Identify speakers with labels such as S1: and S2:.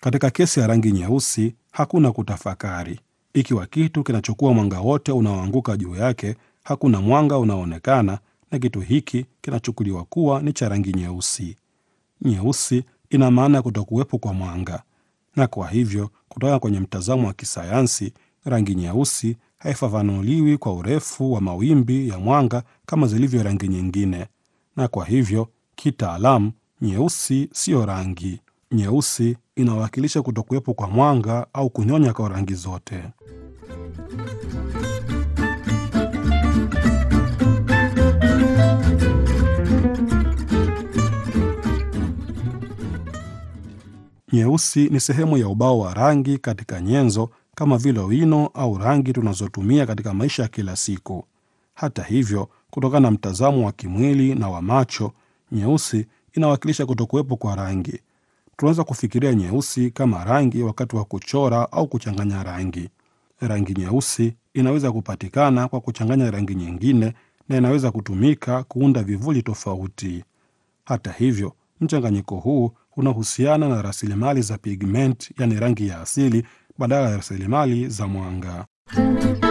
S1: Katika kesi ya rangi nyeusi, hakuna kutafakari. Ikiwa kitu kinachukua mwanga wote unaoanguka juu yake, hakuna mwanga unaoonekana, na kitu hiki kinachukuliwa kuwa ni cha rangi nyeusi. Nyeusi ina maana ya kutokuwepo kwa mwanga, na kwa hivyo, kutoka kwenye mtazamo wa kisayansi, rangi nyeusi haifafanuliwi kwa urefu wa mawimbi ya mwanga kama zilivyo rangi nyingine, na kwa hivyo kitaalamu, nyeusi siyo rangi. Nyeusi inawakilisha kutokuwepo kwa mwanga au kunyonya kwa rangi zote. Nyeusi ni sehemu ya ubao wa rangi katika nyenzo kama vile wino au rangi tunazotumia katika maisha ya kila siku. Hata hivyo, kutokana na mtazamo wa kimwili na wa macho, nyeusi inawakilisha kutokuwepo kwa rangi. Tunaweza kufikiria nyeusi kama rangi wakati wa kuchora au kuchanganya rangi. Rangi nyeusi inaweza kupatikana kwa kuchanganya rangi nyingine na inaweza kutumika kuunda vivuli tofauti. Hata hivyo, mchanganyiko huu unahusiana na rasilimali za pigment, yani rangi ya asili, badala ya rasilimali za mwanga.